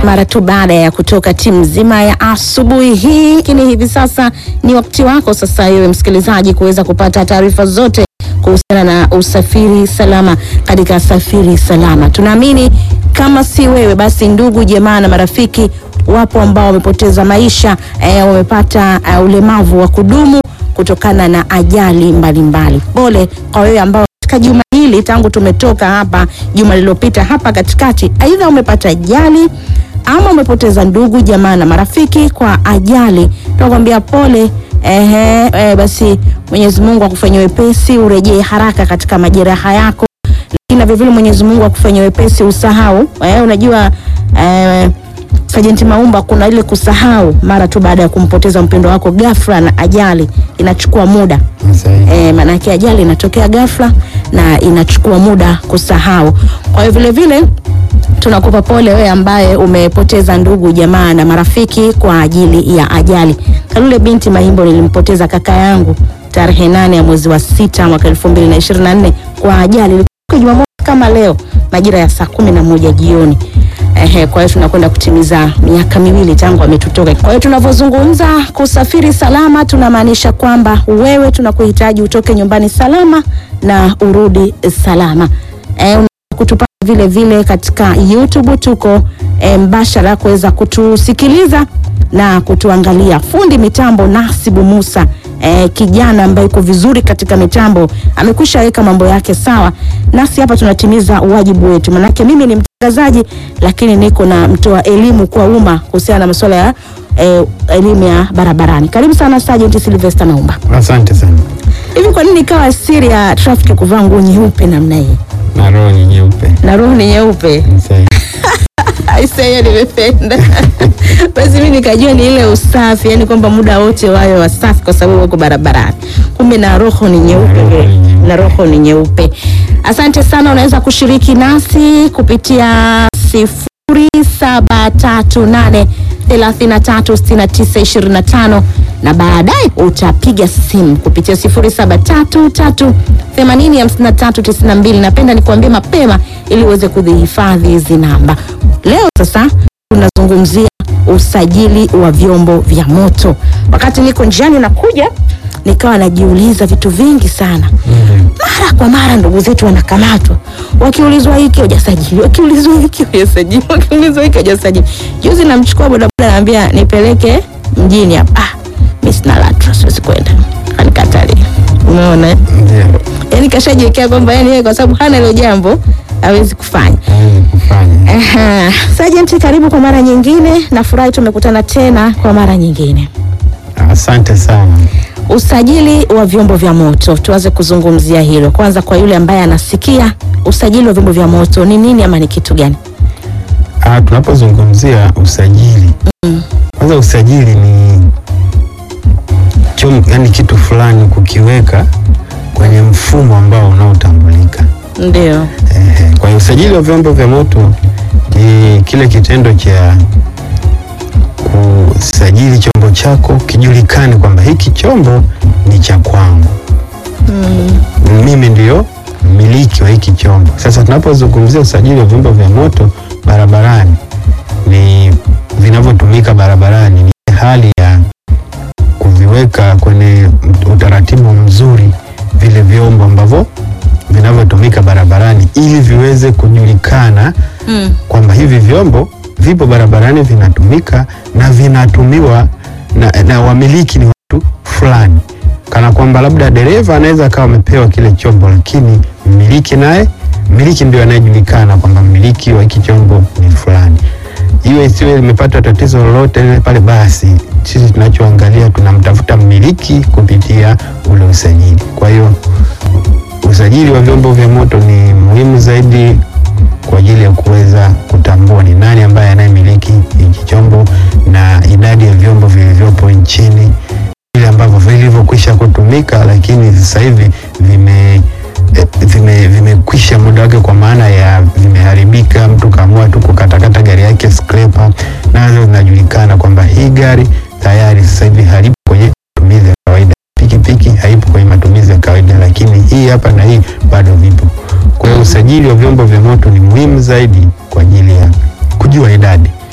mara tu baada ya kutoka timu nzima ya asubuhi hii. Lakini hivi sasa ni wakati wako sasa, wewe msikilizaji, kuweza kupata taarifa zote kuhusiana na usafiri salama katika Safiri Salama. Tunaamini kama si wewe, basi ndugu jamaa na marafiki wapo ambao wamepoteza maisha eh, wamepata uh, ulemavu wa kudumu kutokana na ajali mbalimbali. Pole kwa wewe ambao katika juma hili tangu tumetoka hapa juma lililopita hapa katikati, aidha umepata ajali ama umepoteza ndugu jamaa na marafiki kwa ajali, tunakwambia pole. Ehe, eh, basi Mwenyezi Mungu akufanyie wepesi, urejee haraka katika majeraha yako, lakini na vilevile Mwenyezi Mungu akufanyie wepesi usahau. Eh, unajua eh, Sajenti Maumba, kuna ile kusahau mara tu baada ya kumpoteza mpendo wako ghafla na ajali inachukua muda e, maanake ajali inatokea ghafla na inachukua muda kusahau. Kwa hiyo vile vile tunakupa pole wewe ambaye umepoteza ndugu jamaa na marafiki kwa ajili ya ajali. Kalule binti Mahimbo, nilimpoteza kaka yangu tarehe nane ya mwezi wa sita mwaka elfu mbili na ishirini na nne kwa ajali, ilikuwa Jumamosi kama leo majira ya saa kumi na moja jioni. Ehe, kwa hiyo tunakwenda kutimiza miaka miwili tangu ametutoka. Kwa hiyo tunavyozungumza kusafiri salama, tunamaanisha kwamba wewe tunakuhitaji utoke nyumbani salama na urudi salama. Eh, kutupata vile vile katika YouTube tuko e, mbashara kuweza kutusikiliza na kutuangalia. Fundi mitambo Nasibu Musa e, kijana ambaye yuko vizuri katika mitambo amekwisha weka mambo yake sawa, nasi hapa tunatimiza wajibu wetu, manake mimi ni mtangazaji lakini niko na mtoa elimu kwa umma kuhusiana na masuala ya e, elimu ya barabarani. Karibu sana Sergeant Sylvester Naumba. Asante sana. Hivi kwa nini ikawa siri ya traffic kuvaa nguo nyeupe namna hii Na roho ni nyeupe. na roho ni nyeupe? Sahihi. Aisee, hiyo nimependa. Basi mimi nikajua ni ile usafi, yani kwamba muda wote wawe wasafi kwa sababu wako barabarani. Kumbe na roho ni nyeupe, Na roho ni nyeupe. na roho ni nyeupe. Asante sana, unaweza kushiriki nasi kupitia sifuri saba tatu nane thelathini na tatu sitini na tisa ishirini na tano na baadaye utapiga simu kupitia sifuri saba tatu tatu themanini hamsini na tatu tisini na mbili. Napenda nikuambie mapema ili uweze kuzihifadhi hizi namba. Leo sasa tunazungumzia usajili wa vyombo vya moto. Wakati niko njiani nakuja, nikawa najiuliza vitu vingi sana mara kwa mara ndugu zetu wanakamatwa wakiulizwa hiki hujasajili, wakiulizwa hiki hujasajili, wakiulizwa hiki hujasajili. Juzi namchukua bodaboda, naambia nipeleke mjini hapa, ah, mimi sina LATRA, siwezi kwenda, anikatalia. Umeona eh? Ndio. Yani kashajiwekea kwamba yani yeye kwa sababu hana hilo jambo hawezi kufanya. Hawezi kufanya. Aha. Sergeant, karibu kwa mara nyingine. Nafurahi tumekutana tena kwa mara nyingine. Asante sana. Usajili wa vyombo vya moto, tuanze kuzungumzia hilo kwanza. Kwa yule ambaye anasikia, usajili wa vyombo vya moto ni nini ama ni kitu gani? Ah, tunapozungumzia usajili. Kwanza usajili ni chom, yani kitu fulani kukiweka kwenye mfumo ambao unaotambulika. Ndio. Ehe, Kwa hiyo usajili wa vyombo vya moto ni kile kitendo cha kusajili chombo chako kijulikane kwamba hiki chombo ni cha kwangu. Mimi ndio mmiliki wa hiki chombo. Sasa tunapozungumzia usajili wa vyombo vya moto barabarani, ni vinavyotumika barabarani, ni hali ya kuviweka kwenye utaratibu mzuri vile vyombo ambavyo vinavyotumika barabarani ili viweze kujulikana Mm. kwamba hivi vyombo vipo barabarani vinatumika na vinatumiwa na, na wamiliki ni watu fulani, kana kwamba labda dereva anaweza akawa amepewa kile chombo, lakini mmiliki naye mmiliki ndio anayejulikana kwamba mmiliki wa hiki chombo ni fulani. Iwe isiwe limepata tatizo lolote lile pale, basi sisi tunachoangalia tunamtafuta mmiliki kupitia ule usajili. Kwa hiyo usajili wa vyombo vya moto ni muhimu zaidi kwa ajili ya kuweza kutambua ni nani ambaye anayemiliki hiki chombo na idadi ya vyombo vilivyopo nchini, vile ambavyo vilivyokwisha kutumika, lakini sasa hivi vime eh, vime vimekwisha muda wake, kwa maana ya vimeharibika, mtu kaamua tu kukatakata gari yake scraper, nazo zinajulikana kwamba hii gari tayari sasa hivi halipo kwenye matumizi ya kawaida. Pikipiki haipo kwenye matumizi ya kawaida, lakini hii hapa na hii bado vipo. Kwa hiyo usajili wa vyombo vya moto ni muhimu zaidi kwa ajili ya kujua idadi,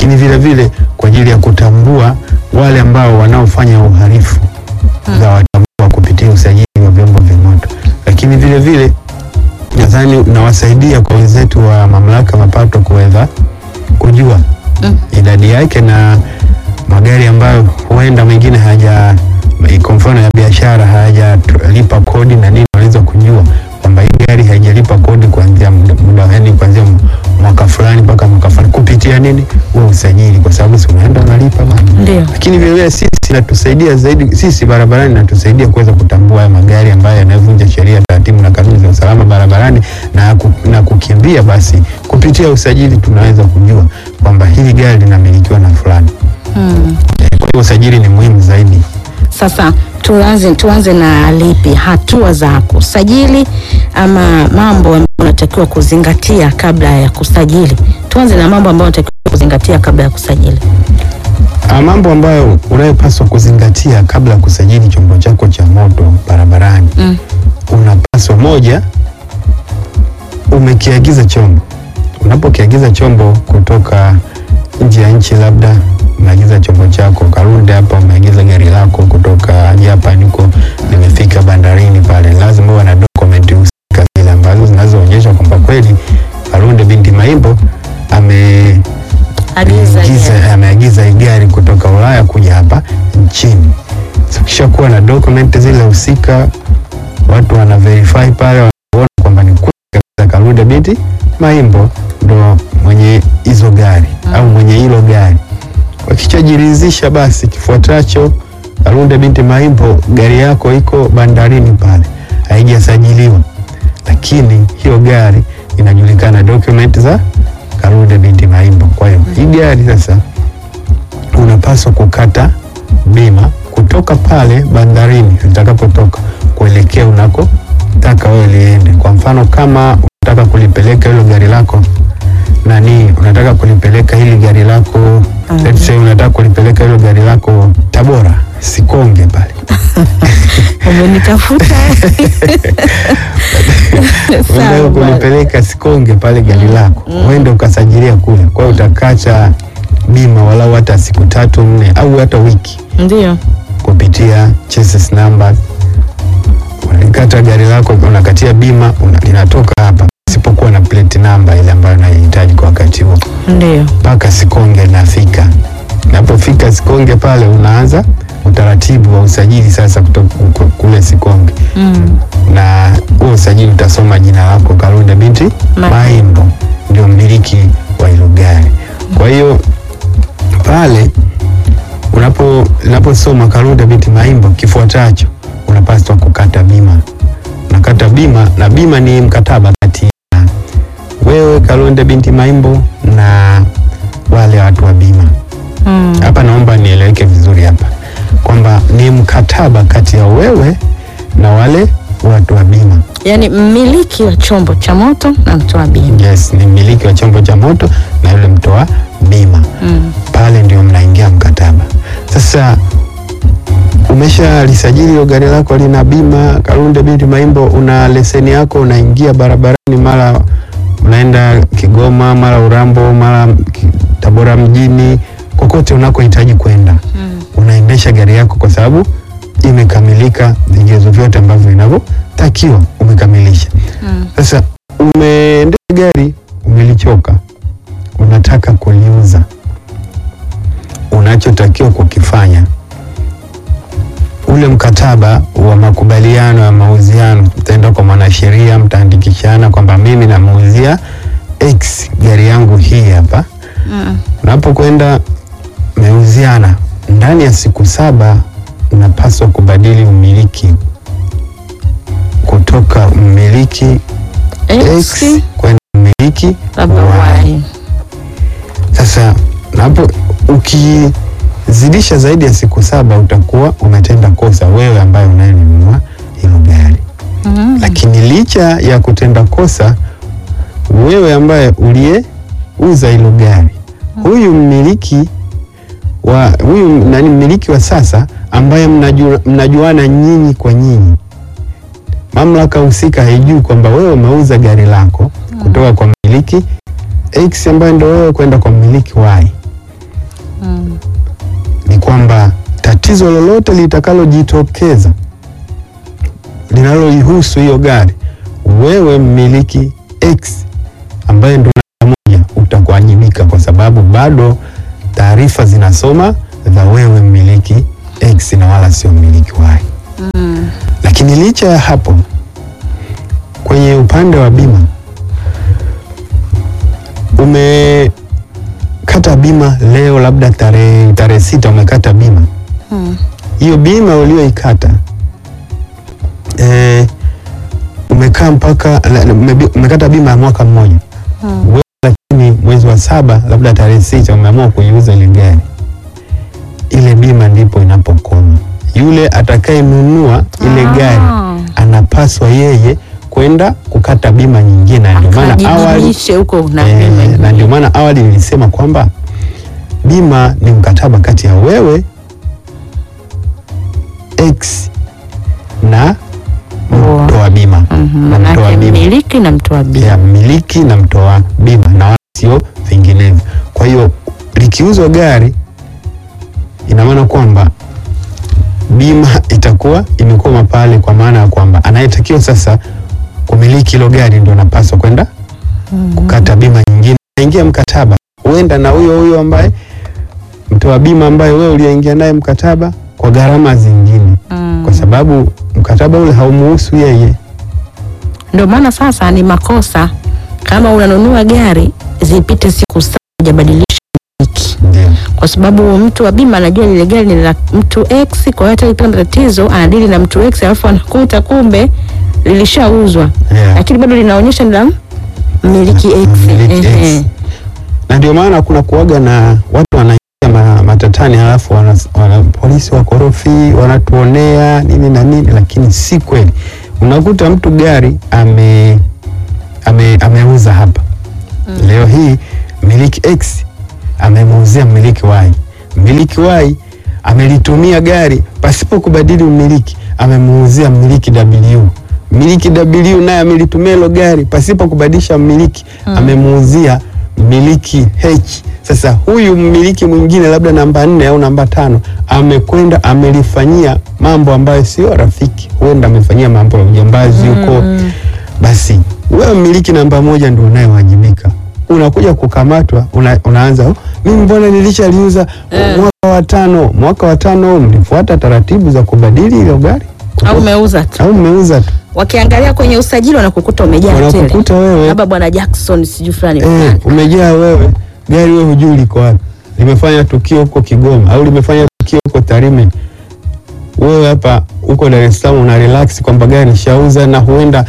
lakini vile vile kwa ajili ya kutambua wale ambao wanaofanya uhalifu za watambua kupitia usajili wa vyombo vya moto, lakini vile vile nadhani unawasaidia kwa wenzetu wa mamlaka mapato kuweza kujua Mm. idadi yake na magari ambayo huenda mengine haja kwa mfano ya biashara hayajalipa kodi na nini, wanaweza kujua kwamba hii gari haijalipa kodi kuanzia muda, muda yani kuanzia mwaka fulani mpaka mwaka fulani kupitia nini, huo usajili, kwa sababu si unaenda unalipa bana Ndio. lakini vile vile sisi inatusaidia zaidi, sisi barabarani inatusaidia kuweza kutambua haya magari ambayo yanavunja sheria, taratibu na kanuni za usalama barabarani na, ku, na kukimbia. Basi kupitia usajili tunaweza kujua kwamba hili gari linamilikiwa na fulani. Mm. Kwa hiyo usajili ni muhimu zaidi. Sasa tuanze tuanze na lipi, hatua za kusajili ama mambo ambayo unatakiwa kuzingatia kabla ya kusajili? Tuanze na mambo ambayo unatakiwa kuzingatia kabla ya kusajili. Ah, mambo ambayo unayopaswa kuzingatia kabla ya kusajili chombo chako cha moto barabarani Mm. unapaswa moja, umekiagiza chombo. Unapokiagiza chombo kutoka nje ya nchi, labda umeagiza chombo chako Kalunde hapa, umeagiza gari lako kutoka Japan huko, limefika bandarini pale, lazima uwe na dokumenti husika zile ambazo zinazoonyesha kwamba kweli Kalunde binti Maimbo ame Agiza ameagiza gari. ameagiza hii gari kutoka Ulaya kuja hapa nchini. So, kisha kuwa na document zile husika, watu wana verify pale, wanaona kwamba ni kweli kabisa Kalunde binti Maimbo ndo mwenye hizo gari au mwenye hilo gari. Wakichajiridhisha, basi kifuatacho, Kalunde binti Maimbo, gari yako iko bandarini pale, haijasajiliwa, lakini hiyo gari inajulikana document za Kalunde binti Maimbo. Kwa hiyo hii gari sasa unapaswa kukata bima kutoka pale bandarini litakapotoka kuelekea unakotaka wewe liende. Kwa mfano kama unataka kulipeleka hilo gari lako nani, unataka kulipeleka hili gari lako let's say unataka kulipeleka hilo gari lako Tabora, Sikonge pale Umenitafuta. unataka Sawa bwana. kulipeleka Sikonge pale gari lako uende ukasajilia kule, kwa hiyo utakacha bima walau hata siku tatu nne au hata wiki Ndio. kupitia chassis number. Unalikata gari lako, unakatia bima una, linatoka hapa isipokuwa na plate number ile ambayo unahitaji kwa wakati huo, Ndio. mpaka Sikonge nafika. Napofika Sikonge pale, unaanza utaratibu wa usajili sasa kutoka ku- kule Sikonge Mm. na huo usajili utasoma jina lako Kalunde binti Ma- Maimbo, ndio mmiliki wa hilo gari. Kwa hiyo pale unapo unaposoma Kalunde binti Maimbo, kifuatacho unapaswa kukata bima. Unakata bima, na bima ni mkataba kati ya wewe Kalunde binti Maimbo na wale watu wa bima. Mm. Hapa naomba nieleweke vizuri hapa kwamba ni mkataba kati ya wewe na wale watu wa bima. Yaani mmiliki wa chombo cha moto na mtoa bima. Yes, ni mmiliki wa chombo cha moto na yule mtoa bima. Mm. Pale ndio mnaingia mkataba. Sasa umesha lisajili hilo gari lako lina bima Kalunde binti Maimbo, una leseni yako, unaingia barabarani, mara unaenda Kigoma, mara Urambo, mara Ki- Tabora mjini, kokote unakohitaji kwenda Mm. unaendesha gari yako kwa sababu imekamilika, vigezo vyote ambavyo vinavyotakiwa umekamilisha. Mm. Sasa umeendesha gari, umelichoka, unataka kuliuza, unachotakiwa kukifanya, ule mkataba wa makubaliano ya mauziano, mtaenda kwa mwanasheria, mtaandikishana kwamba mimi namuuzia X gari yangu hii hapa. Mm. Unapokwenda meuziana, ndani ya siku saba unapaswa kubadili umiliki kutoka mmiliki X X kwenda mmiliki labda Y. Y. Sasa napo ukizidisha zaidi ya siku saba utakuwa umetenda kosa wewe ambaye unayenunua hilo gari. Mm. Lakini licha ya kutenda kosa, wewe ambaye uliyeuza hilo gari, huyu mmiliki wa huyu nani, mmiliki wa sasa ambaye mnajua, mnajuana nyinyi kwa nyinyi, mamlaka husika haijui kwamba wewe umeuza gari lako kutoka kwa mmiliki X ambaye ndo wewe kwenda kwa mmiliki Y. Mm. ni kwamba tatizo lolote litakalojitokeza linaloihusu hiyo gari, wewe mmiliki X ambaye ndo namba moja utakuwajibika, kwa sababu bado taarifa zinasoma za wewe mmiliki X na wala sio mmiliki Y. Mm. Lakini licha ya hapo, kwenye upande wa bima umekata bima leo, labda tarehe tarehe sita umekata bima Mm. hiyo bima ulioikata eh, umekaa mpaka la- umebi- umekata bima ya mwaka mmoja Mm. wewe, lakini mwezi wa saba labda tarehe sita umeamua kuiuza ile gari, ile bima ndipo inapokoma. Yule atakayenunua ile Ah. gari anapaswa yeye kwenda kukata bima nyingine, na ndio maana awali Akajijulishe huko na Eh, bima. na ndio maana awali nilisema kwamba bima ni mkataba kati ya wewe X na Mtoa. mtoa bima Mhm, na mtoa manake bima mmiliki na mtoa bima. ya mmiliki na mtoa bima na wala sio vinginevyo. Kwa hiyo likiuzwa gari, ina maana kwamba bima itakuwa imekoma pale, kwa maana ya kwamba anayetakiwa sasa kumiliki hilo gari ndio anapaswa kwenda kukata bima nyingine, aingia mkataba huenda na huyo huyo ambaye mtoa bima ambaye wewe uliingia naye mkataba kwa gharama zingine, Mm. kwa sababu mkataba ule haumuhusu yeye. Ndio maana sasa ni makosa kama unanunua gari zipite siku saba hujabadilisha mmiliki, Ndio. kwa sababu mtu wa bima anajua lile gari ni la mtu X, kwa hiyo hata ikipata matatizo anadili na mtu X, alafu anakuta kumbe lilishauzwa, Yeah. lakini bado linaonyesha ni la mmiliki X. Mmiliki Ehe. X. Na ndio maana kuna kuaga na watu wanaingia ma, matatani halafu wana, wana, polisi wakorofi wanatuonea nini na nini, lakini si kweli. Unakuta mtu gari ame, ame, ameuza hapa leo hii mmiliki X amemuuzia mmiliki Y. Mmiliki Y amelitumia gari pasipo kubadili umiliki, amemuuzia mmiliki W. Mmiliki W naye amelitumia hilo gari pasipo kubadilisha mmiliki, amemuuzia mmiliki H. Sasa huyu mmiliki mwingine labda namba nne au namba tano amekwenda amelifanyia mambo ambayo sio rafiki, huenda amefanyia mambo ya ujambazi huko basi wewe mmiliki namba moja ndio unayewajibika. Unakuja kukamatwa, una, unaanza "Oh, mimi mbona nilishaliuza mwaka wa tano. Mwaka wa tano mlifuata taratibu za kubadili ile gari Au umeuza tu, au mmeuza tu, wakiangalia kwenye usajili wanakukuta umejaa tele, wanakukuta wewe labda bwana Jackson sijui fulani eh, fulani. umejaa wewe, gari wewe hujui liko wapi, limefanya tukio huko Kigoma au limefanya tukio huko Tarime. Wewe hapa uko Dar es Salaam una relax kwamba gari nishauza, na huenda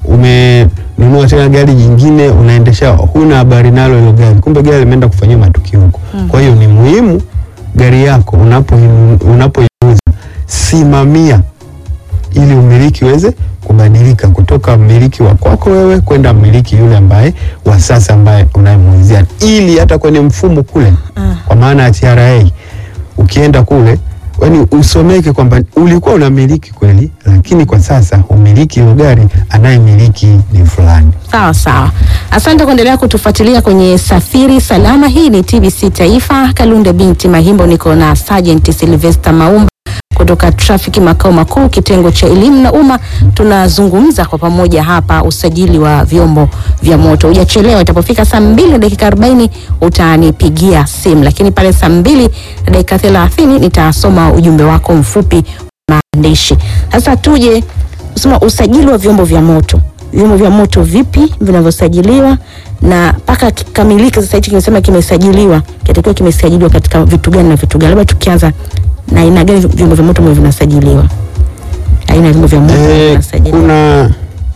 umenunua tena gari jingine unaendesha, huna habari nalo hilo gari, kumbe gari limeenda kufanyia matukio huko. Kwa hiyo ni muhimu gari yako unapoinu- unapoiuza simamia ili umiliki uweze kubadilika kutoka mmiliki wa kwako wewe kwenda mmiliki yule ambaye wa sasa ambaye unayemuuzia, ili hata kwenye mfumo kule, kwa maana ya TRA ukienda kule, yani usomeke kwamba ulikuwa unamiliki kweli, lakini kwa sasa umiliki hilo gari anayemiliki ni fulani. Sawa sawa, asante kuendelea kutufuatilia kwenye Safiri Salama. Hii ni TBC Taifa. Kalunde binti Mahimbo, niko na Sergeant Sylvester Maumba kutoka trafiki makao makuu kitengo cha elimu na umma. Tunazungumza kwa pamoja hapa usajili wa vyombo vya moto. Hujachelewa, itapofika saa mbili na dakika arobaini utanipigia simu, lakini pale saa mbili na dakika thelathini nitasoma ujumbe wako mfupi wa maandishi. Sasa tuje kusema usajili wa vyombo vya moto vyombo vya moto vipi vinavyosajiliwa na mpaka kikamilike. Sasa hichi kimesema kimesajiliwa, kitakiwa kimesajiliwa katika vitu gani na vitu gani? Labda tukianza na aina gani vyombo vya moto ambavyo vinasajiliwa, aina ya vyombo vya moto Eh, vinasajiliwa. kuna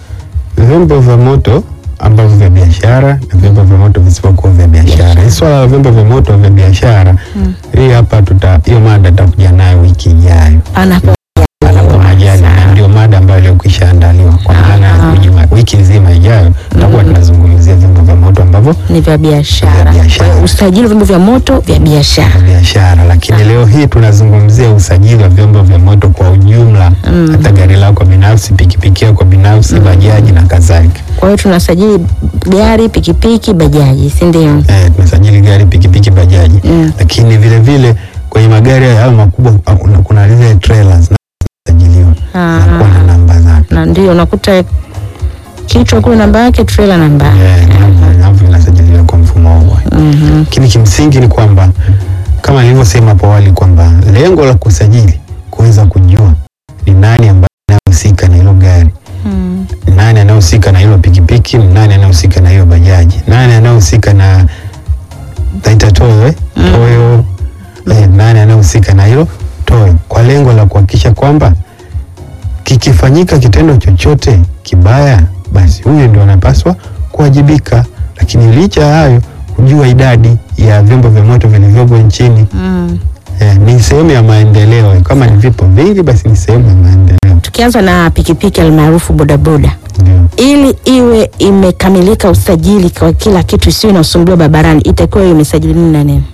vyombo vya moto ambavyo vya biashara na vyombo vya moto visivyokuwa vya biashara. Hii swala la vyombo vya moto vya biashara hii hapa tuta hiyo mada tutakuja nayo wiki ijayo Panapo panapo majali, na ndio mada ambayo iliyokwisha andaliwa kwa maana ya Ah. wiki- wiki nzima ijayo tutakuwa tunazungumzia vyombo vya moto ambavyo ni vya biashara. Vya biashara. Kwa hiyo usajili wa vyombo vya moto vya biashara. vya biashara, lakini leo hii tunazungumzia usajili wa vyombo vya moto kwa ujumla, hata gari lako binafsi, pikipiki yako binafsi, bajaji na kadhalika. Kwa hiyo tunasajili gari, pikipiki, bajaji, si ndio? Eh, tunasajili gari, pikipiki, bajaji bajaji Mm. lakini vile vile kwenye magari hayo makubwa ah, kuna- kuna zile trailers zinasajiliwa Ah. zinakuwa na namba zake na ndio unakuta kichwa kule namba yake trailer namba yake. Eh, namba- namba inasajiliwa kwa mfumo huo Mhm. lakini kimsingi ni kwamba kama nilivyosema hapo awali kwamba lengo la kusajili kuweza kujua ni nani ambaye anahusika na hilo gari Mm. ni nani anayehusika na hilo pikipiki, ni nani anayehusika na hiyo bajaji, nani anayehusika na taita toyo eh? Mm. toyo eh, nani anayehusika na hilo toyo, kwa lengo la kuhakikisha kwamba kikifanyika kitendo chochote kibaya, basi huyo ndio anapaswa kuwajibika. Lakini licha ya hayo, kujua idadi ya vyombo vya moto vilivyopo nchini Mm. eh, ni sehemu ya maendeleo. Kama ni vipo vingi, basi ni sehemu ya maendeleo. Tukianza na pikipiki almaarufu bodaboda, Ndio. ili iwe imekamilika usajili kwa kila kitu, isiwe na usumbuliwa barabarani, itakiwa iwe imesajili nini na nini?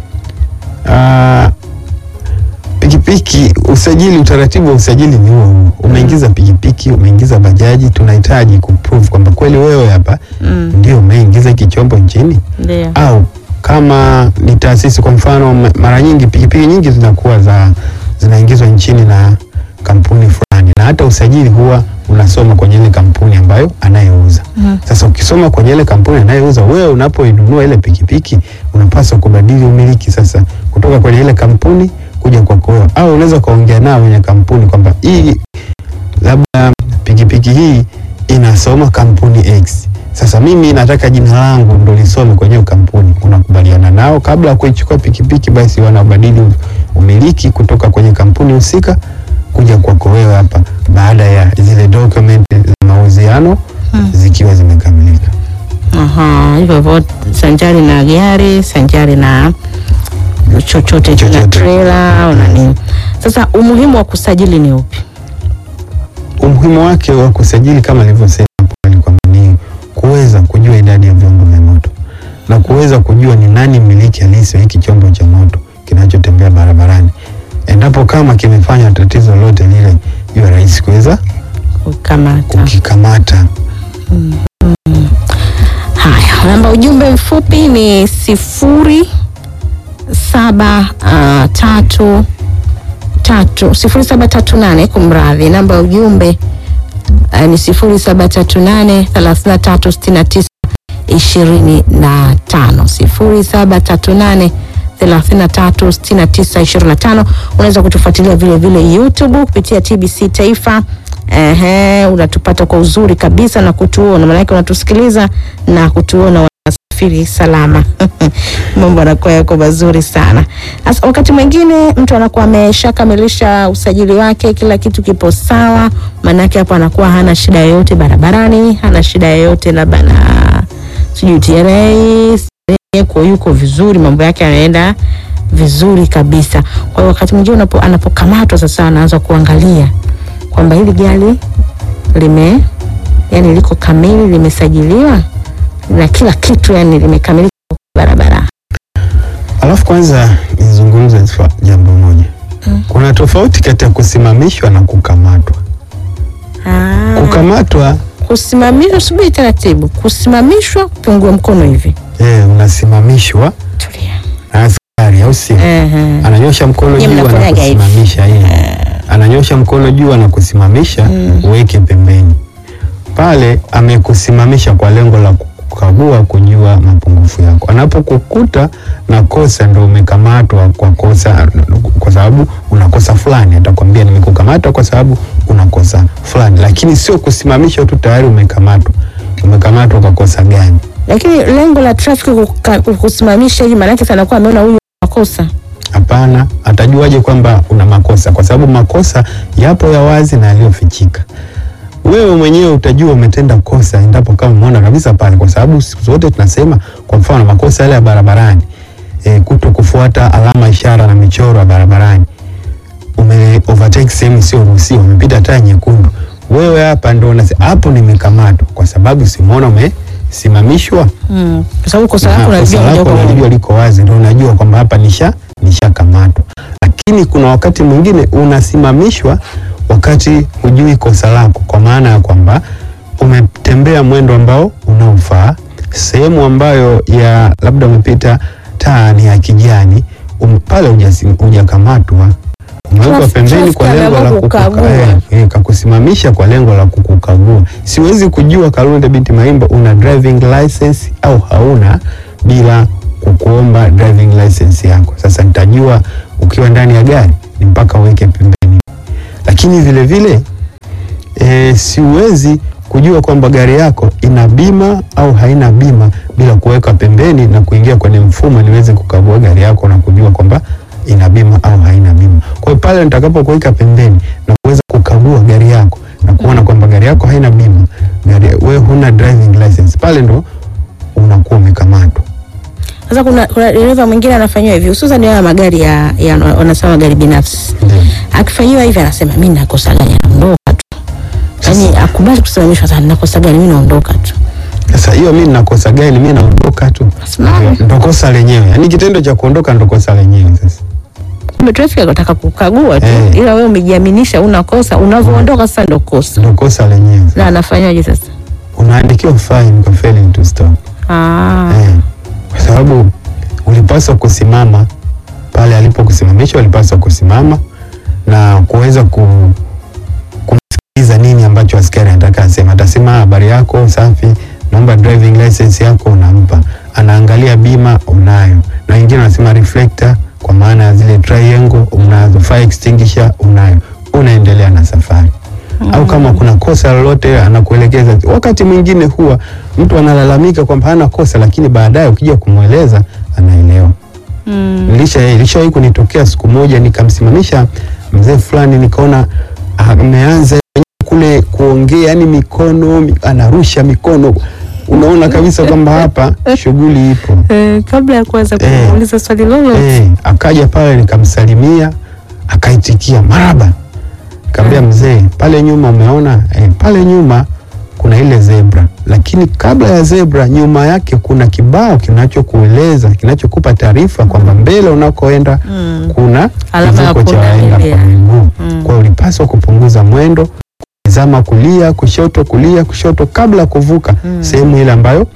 Ah, pikipiki usajili, utaratibu wa usajili ni huo huo. Umeingiza pikipiki, umeingiza bajaji, tunahitaji kuprove kwamba kweli wewe hapa Mm. ndio umeingiza hiki chombo nchini, Ndio. au kama ni taasisi, kwa mfano, ma- mara nyingi pikipiki nyingi zinakuwa za zinaingizwa nchini na kampuni fulani, na hata usajili huwa unasoma kwenye ile kampuni ambayo anayeuza. Mm. Sasa ukisoma kwenye ile kampuni anayeuza, wewe unapoinunua ile pikipiki unapaswa kubadili umiliki sasa kutoka kwenye ile kampuni kuja kwako wewe, au unaweza ukaongea nao wenye kampuni kwamba hii labda pikipiki hii inasoma kampuni X. Sasa mimi nataka jina langu ndo lisome kwenye hiyo kampuni. Unakubaliana nao kabla ya kuichukua pikipiki, basi wanabadili umiliki kutoka kwenye kampuni husika kuja kwako wewe hapa, baada ya zile document za mauziano Hmm. zikiwa zimekamilika. Aha, hivyo hivyo sanjari na gari, sanjari na chochote na Chochote. trailer au na nini. Sasa umuhimu wa kusajili ni upi? Umuhimu wake wa kusajili kama nilivyosema hapo awali kwamba ni kuweza kujua idadi ya vyombo vya moto na kuweza kujua ni nani mmiliki halisi wa hiki chombo cha moto kinachotembea barabarani. Endapo kama kimefanya tatizo lote lile, iwe rahisi kuweza Kukamata. kukikamata. Haya, namba ujumbe mfupi ni sifuri saba ah, tatu tatu sifuri saba tatu nane kumradhi, namba ya ujumbe ah, ni sifuri saba tatu nane thelathini na tatu sitini na tisa ishirini na tano sifuri saba tatu nane thelathini na tatu sitini na tisa ishirini na tano. Unaweza kutufuatilia vile vile YouTube kupitia TBC Taifa. Ehe, unatupata kwa uzuri kabisa na kutuona, maanake unatusikiliza na kutuona wanasafiri salama. Mambo yanakuwa yako mazuri sana. Sasa wakati mwingine mtu anakuwa ameshakamilisha usajili wake, kila kitu kipo sawa, maanake hapo anakuwa hana shida yoyote barabarani, hana shida yoyote labda na sijui TRA yuko yuko vizuri, mambo yake yanaenda vizuri kabisa. Kwa hiyo wakati mwingine unapo- anapokamatwa sasa, anaanza kuangalia kwamba hili gari lime yani liko kamili, limesajiliwa na kila kitu yani limekamilika barabara. Alafu kwanza nizungumze swa- jambo moja. Kuna tofauti kati ya kusimamishwa na kukamatwa. Ah, Kukamatwa kusimamishwa, subiri taratibu. Kusimamishwa, kupungua mkono hivi, eh, unasimamishwa tulia. na askari au sio? Ehe. ananyosha mkono Nyie juu mnafanyaga hivi. anakusimamisha yeye, ananyosha mkono juu anakusimamisha, uweke pembeni pale. Amekusimamisha kwa lengo la kukagua, kujua mapungufu yako. Anapokukuta na kosa, ndo umekamatwa kwa kosa, kwa sababu una kosa fulani. Atakwambia nimekukamata kwa sababu una kosa fulani, lakini sio kusimamisha tu tayari umekamatwa. Umekamatwa kwa kosa gani? Lakini lengo la trafiki kuka- kusimamisha hivi, maanake sana kuwa ameona huyu makosa Hapana, atajuaje kwamba una makosa? Kwa sababu makosa yapo ya wazi na yaliyofichika. Wewe mwenyewe utajua umetenda kosa endapo kama umeona kabisa pale, kwa sababu siku zote tunasema, kwa mfano makosa yale ya barabarani e, kuto kufuata alama ishara na michoro ya barabarani, ume overtake sehemu sio ruhusiwa, umepita taa nyekundu, wewe hapa ndo unasema hapo nimekamatwa, kwa sababu simuona umesimamishwa mm. kwa sababu kosa na lako kosa unajua moja lako kwa moja. unalijua liko wazi, ndio unajua kwamba hapa nisha nishakamatwa. Lakini kuna wakati mwingine unasimamishwa wakati hujui kosa lako, kwa maana ya kwamba umetembea mwendo ambao unaofaa, sehemu ambayo ya labda umepita taa ni ya kijani um, pale hujasi- hujakamatwa umewekwa Traffic- pembeni kwa traffic lengo la ameamua kukuka- kukagua. eh, eh, kakusimamisha kwa lengo la kukukagua. Siwezi kujua Kalunde binti Maimba una driving license au hauna bila kukuomba driving license yako. Sasa nitajua ukiwa ndani ya gari ni mpaka uweke pembeni, lakini vile vile e, siwezi kujua kwamba gari yako ina bima au haina bima bila kuweka pembeni na kuingia kwenye mfumo niweze kukagua gari yako na kujua kwamba ina bima au haina bima. Kwa hiyo pale nitakapokuweka pembeni na kuweza kukagua gari yako na kuona kwamba gari yako haina bima, gari wewe huna driving license, pale ndo unakuwa umekamatwa. Sasa kuna, kuna dereva mwingine anafanyiwa hivi hususan haya magari ya, ya wanasema magari binafsi. Ndio. Akifanyiwa hivi anasema mimi nakosa gani, naondoka tu. Yaani akubali kusimamishwa sana, nakosa gani, mimi naondoka tu. Sasa hiyo mimi nakosa gani? Mimi naondoka tu, Simama. ndo kosa lenyewe. Yaani kitendo cha kuondoka ndo kosa lenyewe. Sasa Kumbe traffic anataka kukagua tu, Eh. ila wewe umejiaminisha una kosa, unavyoondoka sasa ndo kosa. ndo kosa lenyewe. Na anafanyaje sasa? Unaandikiwa fine kwa failing to stop. Ah. Eh, kwa sababu ulipaswa kusimama pale alipokusimamisha, ulipaswa kusimama na kuweza ku, kumsikiliza nini ambacho askari anataka asema. Atasema habari yako safi, naomba driving license yako, unampa. Anaangalia bima unayo, na wengine wanasema reflector, kwa maana ya zile triangle unazo, fire extinguisher unayo, unaendelea na safari au kama kuna kosa lolote anakuelekeza. Wakati mwingine huwa mtu analalamika kwamba hana kosa, lakini baadaye ukija kumweleza anaelewa. Mm. Nilisha ilishawahi kunitokea siku moja, nikamsimamisha mzee fulani, nikaona ameanza kule kuongea, yani mikono mi- anarusha mikono, unaona kabisa kwamba hapa shughuli ipo. Eh, kabla ya kuanza Eh. kuuliza swali lolote Eh, akaja pale nikamsalimia, akaitikia maraba. Nikamwambia mzee, pale nyuma umeona eh, pale nyuma kuna ile zebra, lakini kabla ya zebra nyuma yake kuna kibao kinachokueleza kinachokupa taarifa kwamba mbele unakoenda Mm. kuna Alama ya kivuko cha waenda pundamilia. kwa miguu. Mm. Kwa hiyo ulipaswa kupunguza mwendo, kutizama kulia, kushoto, kulia, kushoto kabla ya kuvuka Mm. sehemu ile ambayo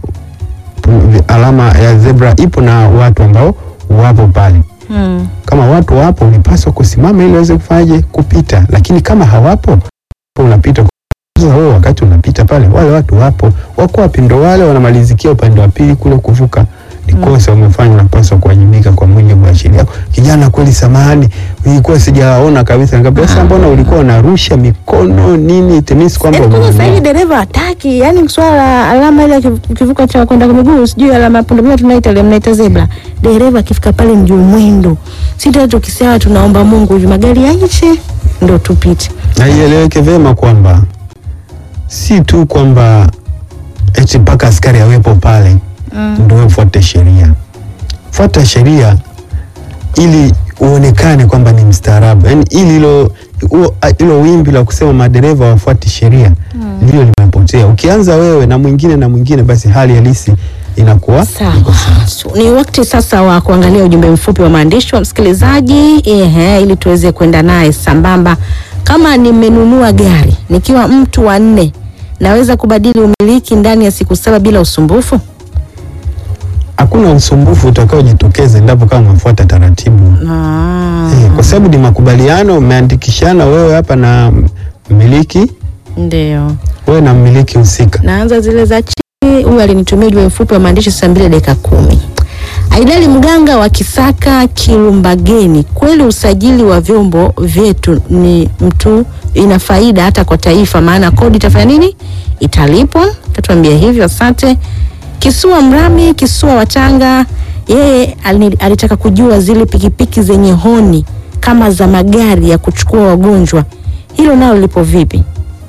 pu- alama ya zebra ipo na watu ambao wapo pale. Mm. Kama watu wapo, ulipaswa kusimama ili waweze kufanyaje kupita, lakini kama hawapo, unapita sasa. Wewe wakati unapita pale, wale watu wapo, wako wapi? Ndo wale wanamalizikia upande wa pili kule kuvuka. Ni kosa umefanya, unapaswa kuwajibika kwa mujibu wa sheria. Kijana, kweli samahani, ilikuwa sijaona kabisa. Nikamwambia sasa, mbona ulikuwa unarusha mikono nini? It means kwamba Yaani kwanza sasa hivi umeumia. dereva hataki, yani swala la alama ile ya kivu- kivuko cha kwenda kwa miguu, sijui alama ya pundamilia tunaita ile mnaita zebra. Dereva akifika pale ndio mwendo. Sisi tukisema tunaomba Mungu hivi magari yaishe ndio tupite. na ieleweke vyema kwamba si tu kwamba eti mpaka askari awepo pale Mm. ndio ufuate sheria. Fuata sheria ili uonekane kwamba ni mstaarabu, yaani ili hilo huo- hilo wimbi la kusema madereva wafuati sheria ndio limepotea. Ukianza wewe na mwingine na mwingine, basi hali halisi inakuwa Sawa. iko sawa. So, ni wakati sasa wa kuangalia ujumbe mfupi wa maandishi wa msikilizaji ehe, ili tuweze kwenda naye sambamba. Kama nimenunua gari nikiwa mtu wa nne, naweza kubadili umiliki ndani ya siku saba bila usumbufu? Hakuna usumbufu utakaojitokeza endapo kama umefuata taratibu. Ah, Eh, kwa sababu ni makubaliano, umeandikishana wewe hapa na mmiliki, ndio. wewe na mmiliki husika. Naanza zile za chini. Huyu alinitumia ujumbe mfupi wa maandishi saa mbili dakika kumi. Aidali Mganga wa Kisaka Kilumbageni, kweli usajili wa vyombo vyetu ni mtu ina faida hata kwa taifa, maana kodi itafanya nini? Italipwa. Tatuambia hivyo, asante. Kisua Mrami, Kisua wa Tanga, yeye alini- alitaka kujua zile pikipiki zenye honi kama za magari ya kuchukua wagonjwa, hilo nalo lipo vipi?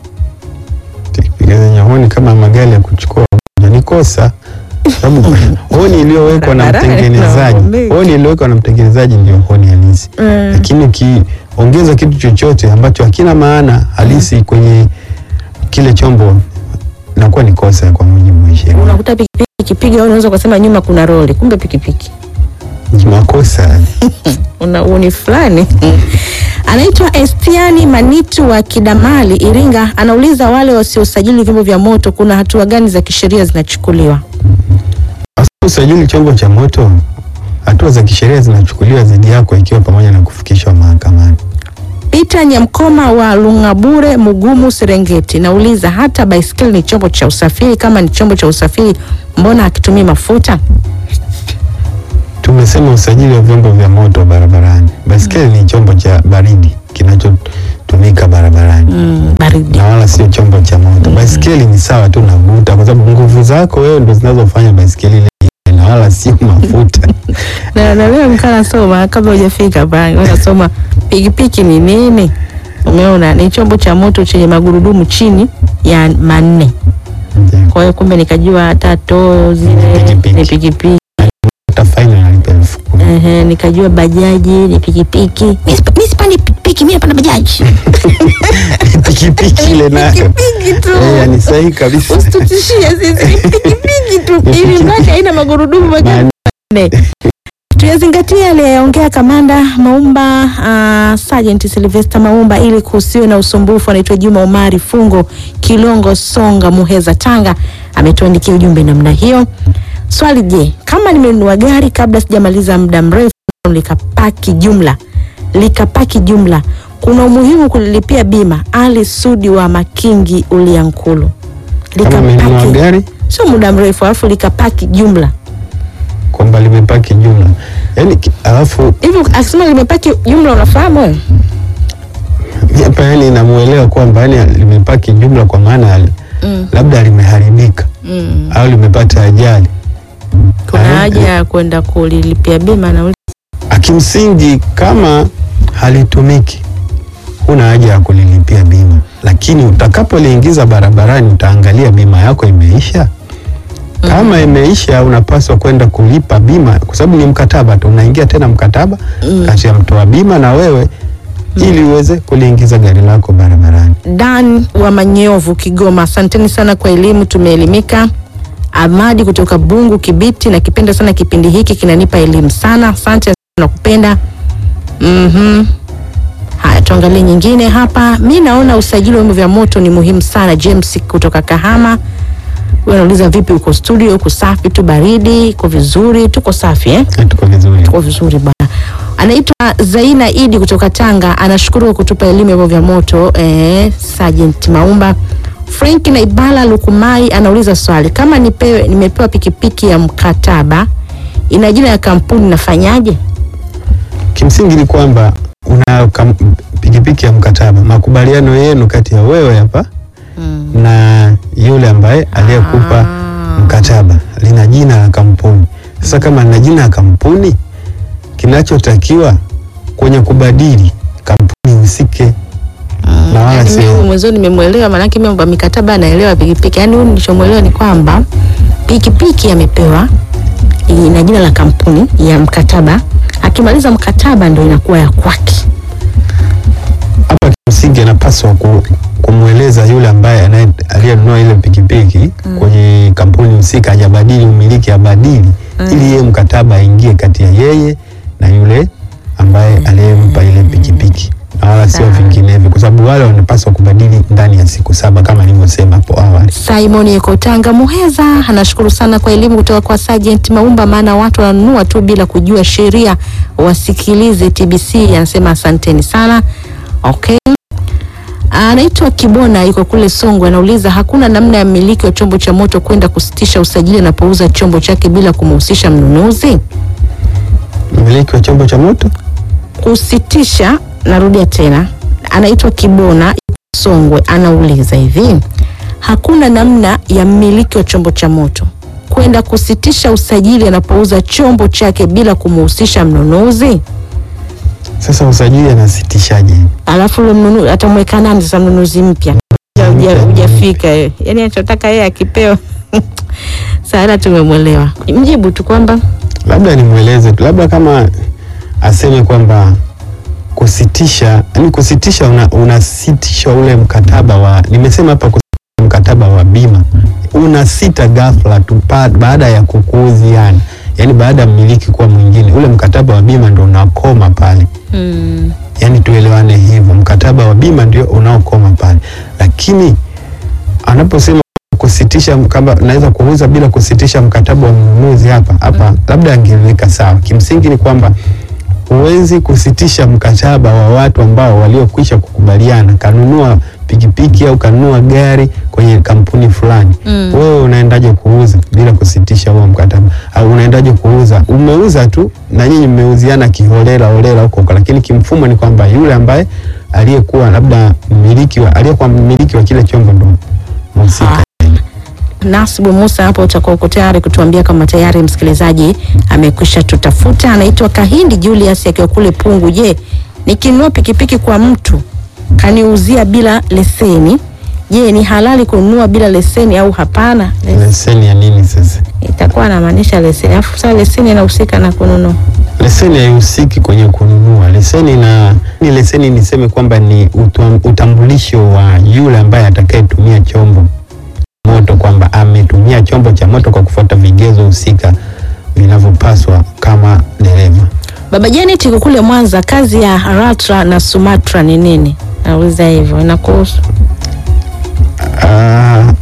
Piga zenye honi kama magari ya kuchukua wagonjwa ni kosa, sababu honi iliyowekwa na Barabarani mtengenezaji, tunaomba. honi iliyowekwa na mtengenezaji ndio honi halisi. Mm. Lakini ukiongeza kitu chochote ambacho hakina maana halisi kwenye kile chombo, inakuwa ni kosa kwa mujibu wa sheria, unakuta pikipiki ikipiga au unaweza ukasema nyuma kuna roli, kumbe pikipiki ni makosa. una uni fulani. Anaitwa Estiani Manitu wa Kidamali, Iringa, anauliza wale wasiosajili vyombo vya moto, kuna hatua gani za kisheria zinachukuliwa? Usajili chombo cha moto hatua za kisheria zinachukuliwa dhidi yako ikiwa pamoja na kufikishwa mahakamani. Peter Nyamkoma wa Lung'abure, Mugumu, Serengeti, nauliza hata baiskeli ni chombo cha usafiri? Kama ni chombo cha usafiri, mbona hakitumii mafuta? Tumesema usajili wa vyombo vya moto barabarani. Baiskeli ni chombo cha baridi kinachotumika barabarani Mm, baridi. na wala sio chombo cha moto. Baiskeli ni sawa tu na guta, kwa sababu nguvu zako wewe ndo zinazofanya baiskeli ile iende, na wala sio mafuta. Na, na leo nikaa nasoma kabla hujafika pale, nasoma pikipiki ni nini? Umeona, ni chombo cha moto chenye magurudumu chini ya manne. Ndio. Kwa hiyo kumbe nikajua hata too zile Pikipiki. ni pikipiki. Hata faini nalipa elfu kumi. Ehe, nikajua bajaji ni pikipiki. Mimi sipa- mimi sipandi pikipiki, mimi napanda bajaji. pikipiki ile nayo Pikipiki tu. Eh, yani sahihi kabisa. Usitutishie sisi ni pikipiki tu, Ni ili pikipiki. mradi haina magurudumu Maana- manne. Tuyazingatia aliyeongea kamanda Maumba, uh, Sergeant Sylvester Maumba, ili kusiwe na usumbufu. Anaitwa Juma Omari Fungo, Kilongo, Songa, Muheza, Tanga, ametuandikia ujumbe namna hiyo. Swali, je, kama nimenunua gari kabla sijamaliza muda mrefu likapaki jumla likapaki jumla, kuna umuhimu kulilipia bima? Ali Sudi wa Makingi, Uliankulu. Kama umenunua gari sio muda mrefu, alafu likapaki jumla kwamba limepaki jumla, yani ki- alafu hivi, akisema limepaki jumla, unafahamu wewe? mi hapa yani namuelewa kwamba yani limepaki jumla kwa maana ya- Mm. labda limeharibika Mm. au limepata ajali. Kuna Ah, haja ya kwenda kulilipia bima na Akimsingi kama halitumiki, huna haja ya kulilipia bima, lakini utakapoliingiza barabarani utaangalia bima yako imeisha. Kama imeisha, unapaswa kwenda kulipa bima, kwa sababu ni mkataba tu, unaingia tena mkataba Mm. kati ya mtoa bima na wewe, ili uweze kuliingiza gari lako barabarani. Dan wa Manyovu, Kigoma. Asanteni sana kwa elimu, tumeelimika. Amadi kutoka Bungu, Kibiti, nakipenda sana kipindi hiki, kinanipa elimu sana. Asante na kupenda. Mhm. Haya, tuangalie nyingine hapa. Mi naona usajili wa vyombo vya moto ni muhimu sana. James kutoka Kahama, wewe unauliza vipi, uko studio? Uko safi tu, baridi iko vizuri? Tuko safi eh? Na Tuko vizuri. Tuko vizuri bwana. Anaitwa Zaina Idi kutoka Tanga, anashukuru kwa kutupa elimu ya vyombo vya moto eh, Sergeant Maumba. Frank na Ibala Lukumai anauliza swali, kama nipewe, nimepewa pikipiki ya mkataba ina jina ya kampuni nafanyaje? Kimsingi ni kwamba una kam, pikipiki ya mkataba, makubaliano yenu kati ya wewe hapa Mm. na yule ambaye aliyekupa Ah. mkataba lina jina la kampuni. Sasa kama lina jina la kampuni, kinachotakiwa kwenye kubadili kampuni husike na wala Yaani mimi sio mwenzio nimemwelewa, maanake mimi mambo ya mikataba anaelewa pikipiki. Yaani huyu nilichomwelewa ni kwamba pikipiki amepewa ina jina la kampuni ya mkataba, akimaliza mkataba ndo inakuwa ya kwake. hapa. Kimsingi anapaswa ku, kumweleza yule ambaye anaye- aliyenunua ile pikipiki kwenye kampuni husika, hajabadili umiliki, abadili ili yeye mkataba aingie kati ya yeye na yule ambaye aliyempa ile pikipiki na wala sio Sawa. vinginevyo, kwa sababu wale wanapaswa kubadili ndani ya siku saba kama nilivyosema hapo awali. Simon Yeko Tanga Muheza anashukuru sana kwa elimu kutoka kwa Sergeant Maumba, maana watu wananunua tu bila kujua sheria. Wasikilize TBC, anasema asanteni sana. Okay. Anaitwa Kibona, yuko kule Songwe, anauliza hakuna namna ya mmiliki wa chombo cha moto kwenda kusitisha usajili anapouza chombo chake bila kumhusisha mnunuzi? Mmiliki wa chombo cha moto kusitisha. Narudia tena, anaitwa Kibona Songwe, anauliza hivi, hakuna namna ya mmiliki wa chombo cha moto kwenda kusitisha usajili anapouza chombo chake bila kumhusisha mnunuzi? sasa usajili anasitishaje? Alafu ule mnunuzi atamweka nani sasa? Mnunuzi mpya Huja- hujafika yeye, yani anachotaka yeye akipewa. Sasa tumemwelewa, mjibu tu kwamba Labda nimweleze tu, labda kama aseme kwamba kusitisha, yani kusitisha una, unasitisha ule mkataba wa, nimesema hapa kusitisha mkataba wa bima unasita ghafla tu pa- baada ya kukuuziana, yani baada ya mmiliki kuwa mwingine, ule mkataba wa bima ndo unakoma pale. mm, yani tuelewane hivyo, mkataba wa bima ndio unaokoma pale, lakini anaposema kusitisha kusitisha kama naweza kuuza bila kusitisha mkataba wa mnunuzi hapa hapa, labda angeweka sawa. Kimsingi ni kwamba huwezi kusitisha mkataba wa watu ambao waliokwisha kukubaliana, kanunua pikipiki au kanunua gari kwenye kampuni fulani Mm. wewe unaendaje kuuza bila kusitisha huo mkataba? Au unaendaje kuuza? Umeuza tu na nyinyi mmeuziana kiholela holela huko huko, lakini kimfumo ni kwamba yule ambaye aliyekuwa labda mmiliki wa aliyekuwa mmiliki wa kile chombo ndo mhusika. Nasibu Musa, hapo utakuwa uko tayari kutuambia kama tayari msikilizaji amekwisha tutafuta. Anaitwa Kahindi Julius akiwa kule Pungu. Je, nikinunua pikipiki kwa mtu kaniuzia bila leseni, je, ni halali kununua bila leseni au hapana? Leseni ya nini sasa? Itakuwa anamaanisha leseni, alafu sasa leseni inahusika na kununua. Leseni haihusiki kwenye kununua. Leseni na ni leseni, niseme kwamba ni utam- utambulisho wa yule ambaye atakayetumia chombo moto, kwamba ametumia chombo cha moto kwa kufuata vigezo husika vinavyopaswa kama dereva. Baba Janet yuko kule Mwanza, kazi ya LATRA na SUMATRA ni nini? Nauliza hivyo, inakuhusu? Ah,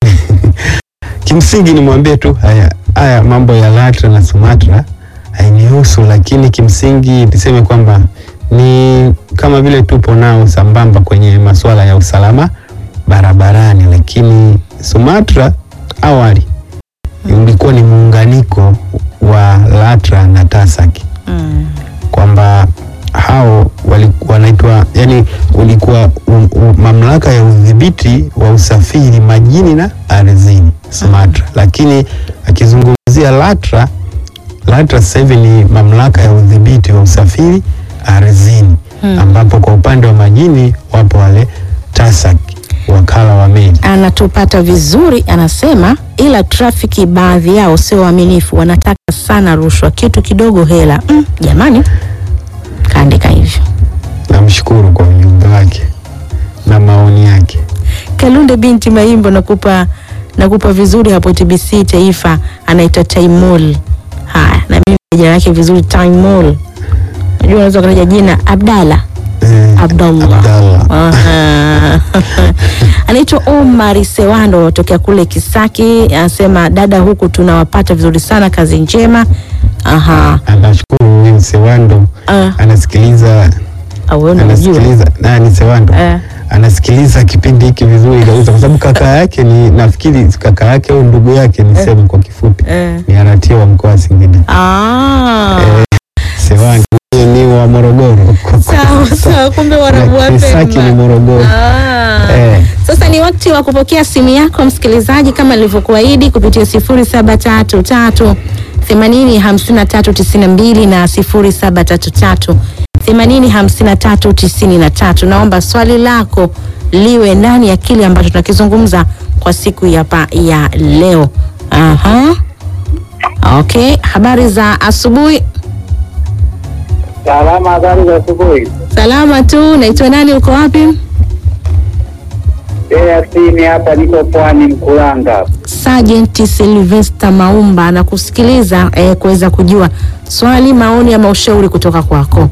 kimsingi nimwambie tu haya haya mambo ya LATRA na SUMATRA hainihusu, lakini kimsingi niseme kwamba ni kama vile tupo nao sambamba kwenye masuala ya usalama barabarani, lakini SUMATRA awali ulikuwa ni muunganiko wa LATRA na TASAC Mm. kwamba hao walikuwa wanaitwa yani, ulikuwa u, u, mamlaka ya udhibiti wa usafiri majini na ardhini SUMATRA, lakini akizungumzia LATRA, LATRA sasa hivi ni mamlaka ya udhibiti wa usafiri ardhini Hmm. ambapo kwa upande wa majini wapo wale TASAC, wakala wa meli. Anatupata vizuri, anasema ila trafiki baadhi yao sio waaminifu, wanataka sana rushwa, kitu kidogo hela. Mm, jamani, kaandika hivyo. Namshukuru kwa ujumbe wake na maoni yake. Kalunde binti Maimbo, nakupa nakupa vizuri hapo TBC Taifa, anaitwa Taimol. Haya, na mimi jina lake vizuri Taimol. Unajua unaweza kutaja jina Abdalla Eh, Abdallah. Abdallah. Aha. Anaitwa Omar Sewando anatokea kule Kisaki, anasema dada, huku tunawapata vizuri sana, kazi njema. Aha. Anashukuru huyu Sewando Ah, anasikiliza au wewe unajua. anasikiliza nani Sewando Eh. anasikiliza kipindi hiki vizuri kabisa, kwa sababu kaka yake ni nafikiri kaka yake au ndugu yake niseme kwa kifupi Eh. ni aratia wa mkoa wa Singida. Ah. Sewando yeye ni wa Morogoro. Sawa sawa, kumbe warabu Na Kisaki ni wapema. Morogoro. Ah. Eh. Sasa ni wakati wa kupokea simu yako msikilizaji, kama nilivyokuahidi kupitia 0733 80 53 92 na 0733 80 53 93. Naomba swali lako liwe ndani ya kile ambacho tunakizungumza kwa siku ya, pa, ya leo. Aha. Okay, habari za asubuhi. Salama, habari za asubuhi. Salama tu. Naitwa nani? Uko wapi? Yasini hapa, niko pwani Mkulanga. Sergeant Sylvester Maumba na kusikiliza eh, kuweza kujua swali, maoni ama ushauri kutoka kwako.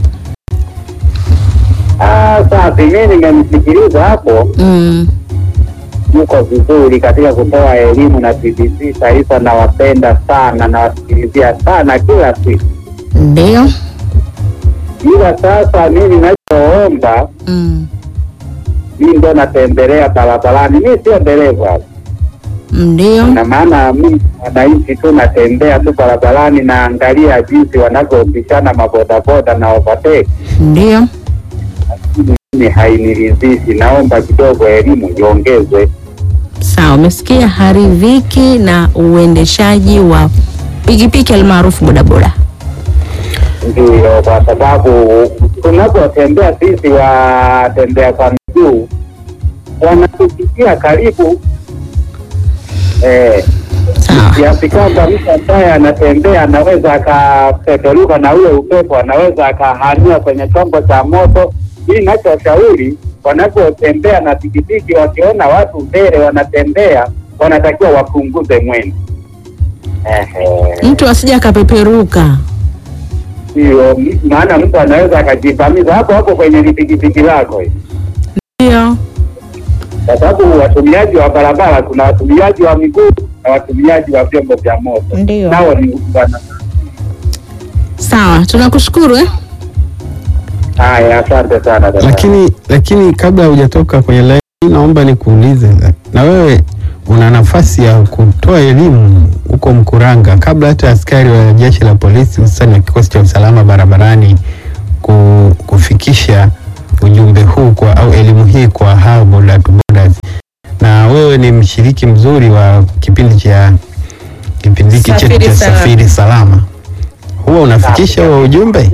Ah, safi. Mimi nimemsikiliza hapo, Mm. yuko vizuri katika kutoa elimu na TBC Taifa. Nawapenda sana, nawasikilizia sana kila siku, Ndio. ila sasa mimi ninachoomba, Mm. mimi ndo natembelea barabarani, mimi sio dereva, Ndio. na maana mimi wananchi tu natembea tu barabarani, naangalia jinsi wanavyopishana mabodaboda na overtake Ndio. mimi hainiridhishi. Naomba kidogo elimu iongezwe. Sawa, umesikia haridhiki na uendeshaji wa pikipiki almaarufu bodaboda. Ndio, kwa sababu tunapotembea sisi watembea kwa miguu wanatupitia karibu eh, Sawa. kiasi kwamba mtu ambaye anatembea anaweza akapeperuka na ule upepo, anaweza akahamia kwenye chombo cha moto. Hii nachoshauri, wanapotembea na pikipiki, wakiona watu mbele wanatembea, wanatakiwa wapunguze mwendo. Ehe. Mtu asije akapeperuka. Ndio, m- maana mtu anaweza akajivamiza hapo hapo kwenye pikipiki lako. hii. Ndio. kwa sababu watumiaji wa barabara, kuna watumiaji wa miguu na watumiaji wa vyombo vya moto, Ndio. nao ni wana Sawa, tunakushukuru eh? haya. Asante sana dada. Lakini lakini kabla hujatoka kwenye line, naomba nikuulize, na wewe una nafasi ya kutoa elimu huko Mkuranga kabla hata askari wa jeshi la polisi hususani wa kikosi cha usalama barabarani ku, kufikisha ujumbe huu kwa au elimu hii kwa hao boda to bodas, na wewe ni mshiriki mzuri wa kipindi cha kipindi hiki chetu Safiri cha Salama. safiri salama, huwa unafikisha huo ujumbe?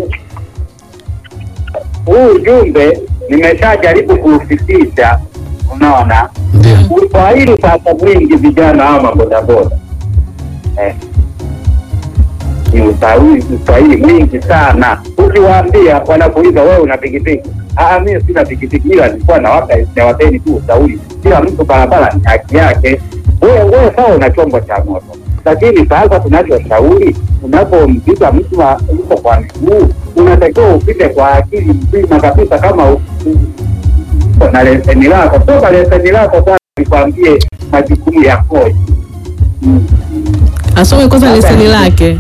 huu ujumbe nimeshajaribu kuufikisha, unaona Ndio. kwa hili sasa mwingi vijana hawa mabodaboda eh, ni usahili usahili mwingi sana. Ukiwaambia wanakuuliza wewe una pikipiki? Ah, mimi sina pikipiki, ila nilikuwa nawapa nawapeni tu ushauri, kila mtu barabara ni haki yake. Wewe wewe sawa, una chombo cha moto, lakini sasa tunachoshauri, unapompiga mtu wa- yuko kwa miguu, unatakiwa upite kwa akili mzima kabisa, kama u- u- uko na leseni lako, toka leseni lako kwanza, nikwambie majukumu yakoje. Mm. Asome kwanza leseni lake.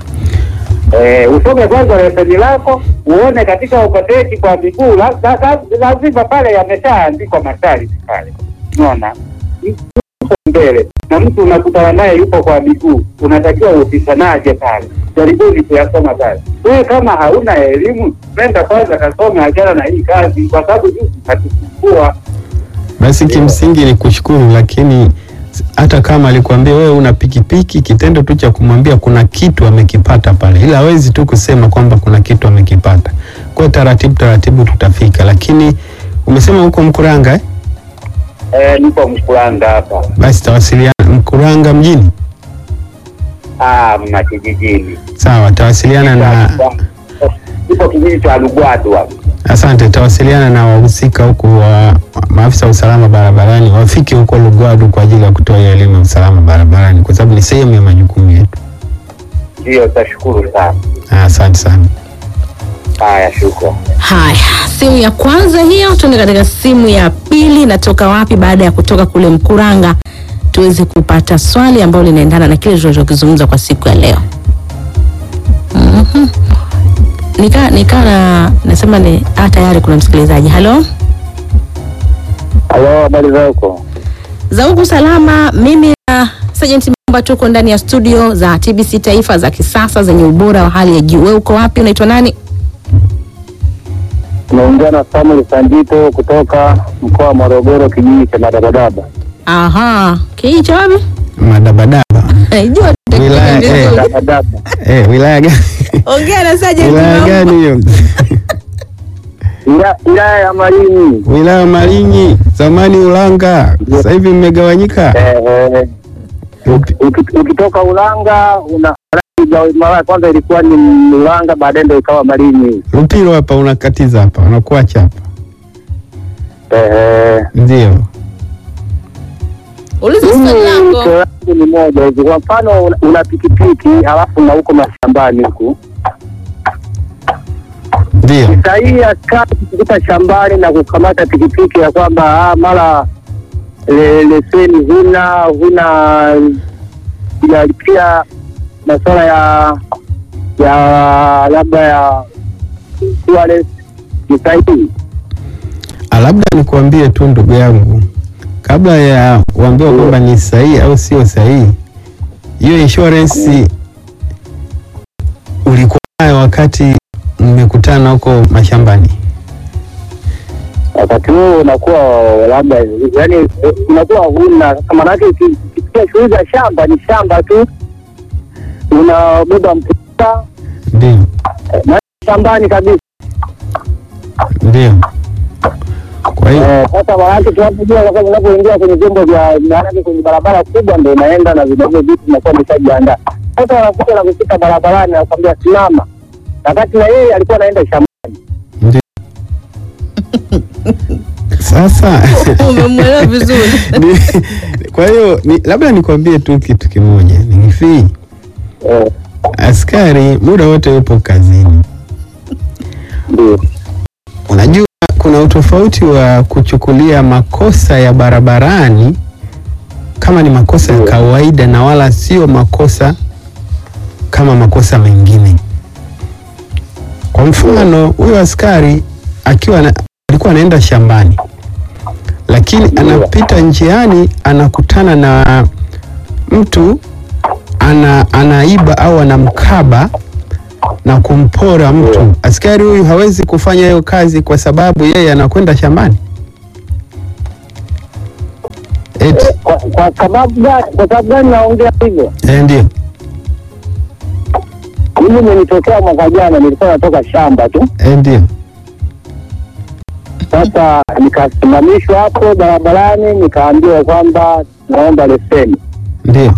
Eh, usome kwanza leseni lako uone katika ukoteki kwa miguu la- la- la- lazima pale yameshaandikwa masharti pale, unaona uko mbele na mtu unakutana naye yupo kwa miguu, unatakiwa upishanaje pale? Jaribuni kuyasoma pale. Wewe kama hauna elimu, nenda kwanza kasome, achana na hii kazi, kwa sababu juzi katusumbua. Basi kimsingi ni kushukuru, lakini s- hata kama alikwambia wewe una pikipiki, kitendo tu cha kumwambia kuna kitu amekipata pale, ila hawezi tu kusema kwamba kuna kitu amekipata. Kwa hiyo taratibu taratibu tutafika, lakini umesema huko Mkuranga eh? Eh, nipo Mkuranga hapa, Basi tawasiliana Mkuranga mjini, ah, mna kijijini, sawa, tawasiliana na ipo kijiji cha Lugwadu hapa. asante, tawasiliana na wahusika huku wa maafisa wa usalama barabarani wafike huko Lugwadu kwa ajili ya kutoa hiyo elimu ya usalama barabarani, kwa sababu ni sehemu ya majukumu yetu. Ndio, tashukuru sana. Ah, Asante sana. Haya, shukrani. Haya, simu ya kwanza hiyo, tuende katika simu ya pili. Natoka wapi? Baada ya kutoka kule Mkuranga, tuweze kupata swali ambalo linaendana na kile tunachokizungumza kwa siku ya leo. Mhm. Nika nika na nasema ni ah, tayari kuna msikilizaji. Halo, Halo, habari za huko? za huku salama. Mimi na Sergeant Mamba tuko ndani ya studio za TBC Taifa za kisasa zenye ubora wa hali ya juu. Wewe uko wapi? Unaitwa nani? Tunaongea na Samuel Sanjito kutoka mkoa wa Morogoro, kijiji cha Madabadaba. Aha, kijiji cha wapi? Madabadaba Jua Wilaya, vizuri. eh. Madabadaba. eh, wilaya gani? Ongea na Sergeant wilaya Mamba. gani hiyo? Ila- Wilaya ya Malinyi. wilaya Malinyi, zamani Ulanga, sasa hivi mmegawanyika. Eh, eh, Upi- uki- ukitoka Ulanga una mara ya kwanza ilikuwa ni Ulanga, baadaye ndio ikawa Malinyi. Lupiro hapa unakatiza hapa, unakuacha hapa, Eh, eh. ndio Uliza swali Mimi lako. swali langu ni moja hivi, kwa mfano una- una pikipiki halafu na huko mashambani huku ndio. sahihi askari kukuta shambani na kukamata pikipiki ya kwamba ah, mara le- leseni huna huna inalipia masuala ya ya labda ya insurance, ni sahihi Ah, Labda nikuambie tu ndugu yangu, kabla ya kuambiwa kwamba ni sahihi au sio sahihi, hiyo insurance ulikuwa nayo wakati mmekutana huko mashambani? wakati huo unakuwa labda yani unakuwa huna sasa, maanake uki- ukifikia shughuli za shamba ni shamba tu, unabeba mputa Ndio, eh, na shambani kabisa. ndio. Kwa hiyo Eh, Sasa maanake tunapojua kwa sababu unapoingia kwenye vyombo vya maanake kwenye barabara kubwa ndo unaenda na vinavyo vitu vinakuwa vimeshajiandaa. Sasa wanakuja na kufika barabarani nakwambia simama, wakati na yeye alikuwa anaenda shambani. ndio. Sasa Umemwelewa vizuri. ni- kwa hiyo ni, labda nikwambie tu kitu kimoja, ni hivi, Eh, askari muda wote yupo kazini. Ndio. Unajua kuna kuna utofauti wa kuchukulia makosa ya barabarani kama ni makosa ya kawaida na wala sio makosa kama makosa mengine. Kwa mfano, huyo askari akiwa na, alikuwa anaenda shambani, lakini anapita njiani anakutana na mtu ana, anaiba au anamkaba na kumpora mtu. Askari huyu hawezi kufanya hiyo kazi kwa sababu yeye anakwenda shambani. Eti, Kwa, kwa sababu gani? Kwa sababu gani naongea hivyo? eh, ndio. Mimi nilitokea mwaka jana, nilikuwa natoka shamba tu. Eh, ndio. Sasa nikasimamishwa hapo barabarani, nikaambiwa kwamba naomba leseni. Ndio.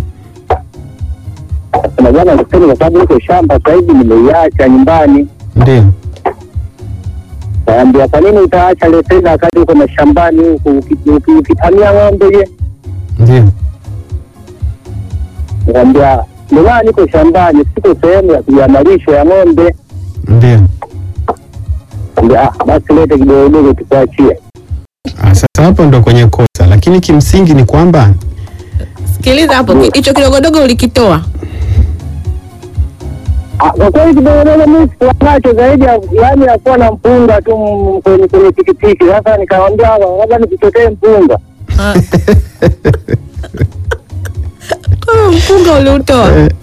Na jana leseni, kwa sababu niko shamba sasa hivi, nimeiacha nyumbani. Ndio. Kaambia, kwa nini utaacha leseni wakati uko mashambani huku uki- uki- ukitamia ng'ombe? Je, Ndio. Nikamwambia ndio maana niko shambani, siko sehemu ya kuja malisho ya ng'ombe. Ndio. Nikamwambia, ah, basi lete kidogodogo tukuachie. Ah, sasa hapo ndo kwenye kosa, lakini kimsingi ni kwamba Sikiliza hapo, ki- hicho kidogodogo ulikitoa. Ah, Kwa kweli kidogodogo mimi sikuwa nacho zaidi ya yaani ya kuwa na mpunga tu m- kwenye kwenye pikipiki. Sasa nikamwambia labda nikutokee mpunga. Ah. Kwa hiyo mpunga uliutoa. eh,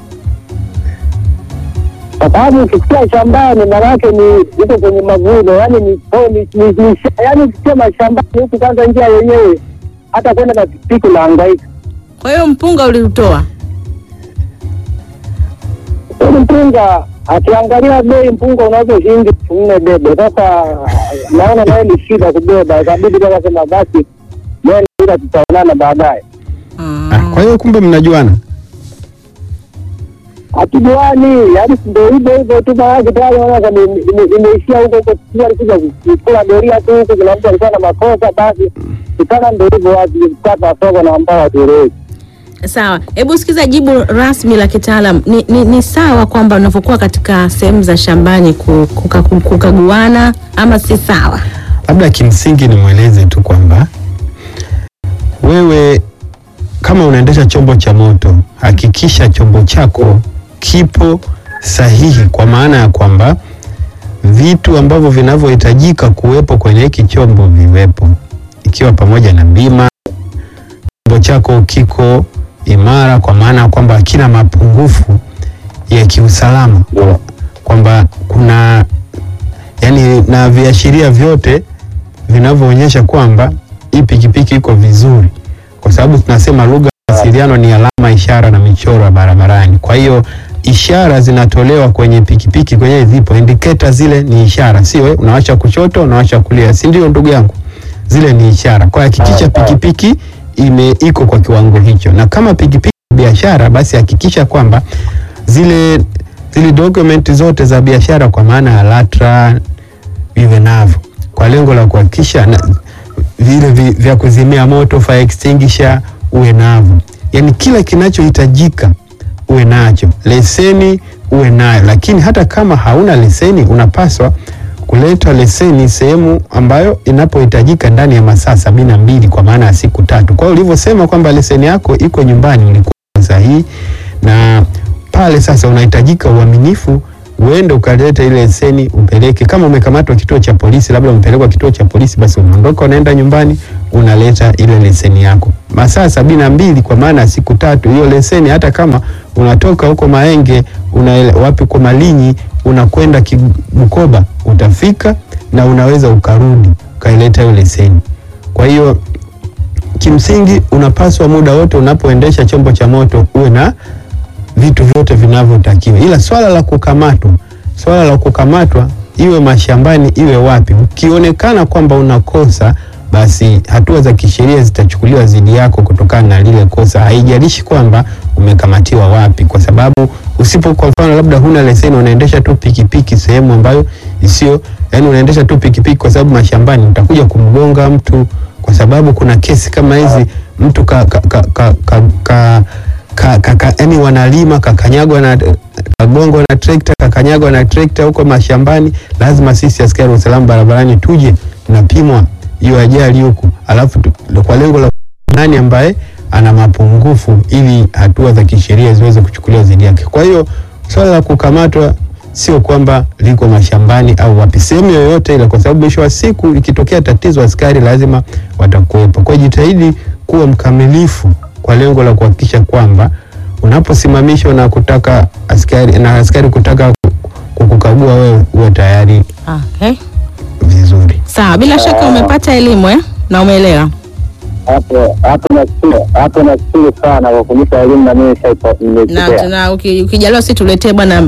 Kwa sababu ukisikia shambani maana yake ni uko kwenye mavuno, yaani ni oh, ni ni ni yaani ukisema shambani huku kwanza njia yenyewe hata kwenda na pikipiki unahangaika. Kwa hiyo mpunga uliutoa. Huyu mpunga akiangalia bei mpunga unaweza shilingi elfu nne debe. Sasa naona naye ni shida kubeba, ikabidi sasa sema basi nenda ila tutaonana baadaye. ah, kwa hiyo kumbe mnajuana. hatujuani, yaani ndo hivyo hivyo tu, maanake tayari naona ime- ime- imeishia huko huko, sijui alikuja kukula doria tu huku, kuna mtu alikuwa na makosa, basi kitana ndo hivyo, wakikata soko na ambao hatueleweki. Sawa, hebu sikiza jibu rasmi la kitaalam. Ni, ni, ni sawa kwamba unavyokuwa katika sehemu za shambani ku- kuka- ku- kukaguana ama si sawa? Labda kimsingi nimweleze tu kwamba wewe kama unaendesha chombo cha moto, hakikisha chombo chako kipo sahihi, kwa maana ya kwamba vitu ambavyo vinavyohitajika kuwepo kwenye hiki chombo viwepo, ikiwa pamoja na bima. Chombo chako kiko imara, kwa maana ya kwamba hakina mapungufu ya kiusalama, kwamba kuna yani na viashiria vyote vinavyoonyesha kwamba hii pikipiki iko vizuri, kwa sababu tunasema lugha ya mawasiliano ni alama, ishara na michoro ya barabarani. Kwa hiyo ishara zinatolewa kwenye pikipiki, kwenye zipo indicator, zile ni ishara, sio eh, unawasha kushoto, unawasha kulia, si ndio ndugu yangu? Zile ni ishara. Kwa hiyo hakikisha pikipiki ime iko kwa kiwango hicho, na kama pikipiki ni biashara, basi hakikisha kwamba zile zile document zote za biashara kwa maana ya LATRA viwe navyo kwa lengo la kuhakikisha na- vile vi, vya kuzimia moto fire extinguisher uwe navyo, yaani kila kinachohitajika uwe nacho, leseni uwe nayo. Lakini hata kama hauna leseni, unapaswa kuleta leseni sehemu ambayo inapohitajika ndani ya masaa sabini na mbili kwa maana ya siku tatu. Kwa hiyo ulivyosema kwamba leseni yako iko nyumbani, ulikuwa sahihi na pale sasa unahitajika uaminifu, uende ukaleta ile leseni upeleke. Kama umekamatwa kituo cha polisi, labda umepelekwa kituo cha polisi, basi unaondoka unaenda nyumbani unaleta ile leseni yako masaa sabini na mbili kwa maana ya siku tatu. Hiyo leseni hata kama unatoka huko Maenge una wapi kwa Malinyi unakwenda Ki- Bukoba, utafika na unaweza ukarudi ukaileta hiyo leseni. Kwa hiyo kimsingi unapaswa muda wote unapoendesha chombo cha moto uwe na vitu vyote vinavyotakiwa, ila swala la kukamatwa, swala la kukamatwa iwe mashambani iwe wapi, ukionekana kwamba unakosa, basi hatua za kisheria zitachukuliwa dhidi yako kutokana na lile kosa, haijalishi kwamba umekamatiwa wapi, kwa sababu usipo, kwa mfano, labda huna leseni, unaendesha tu pikipiki sehemu ambayo isiyo, yani unaendesha tu pikipiki kwa sababu mashambani, utakuja kumgonga mtu, kwa sababu kuna kesi kama hizi, mtu ka, ka, ka, ka, ka, ka ka, kaka, yani wanalima kakanyagwa na kagongwa na trekta kakanyagwa na trekta huko mashambani, lazima sisi askari wa usalama barabarani tuje tunapimwa hiyo ajali huku, alafu tu, kwa lengo la nani ambaye ana mapungufu ili hatua za kisheria ziweze kuchukuliwa dhidi yake. Kwa hiyo swala la kukamatwa sio kwamba liko mashambani au wapi, sehemu yoyote ile, kwa sababu mwisho wa siku ikitokea tatizo, askari lazima watakuwepo. Kwa hiyo jitahidi kuwa mkamilifu kwa lengo la kuhakikisha kwamba unaposimamishwa na kutaka askari na askari kutaka ku- kukukagua wewe uwe tayari Okay. vizuri. Sawa, bila shaka umepata elimu eh? na umeelewa. hapo hapo nashukuru hapo nashukuru sana kwa kunipa elimu na mimi Na nimepokea. tuna uki- ukijaliwa si tuletee bwana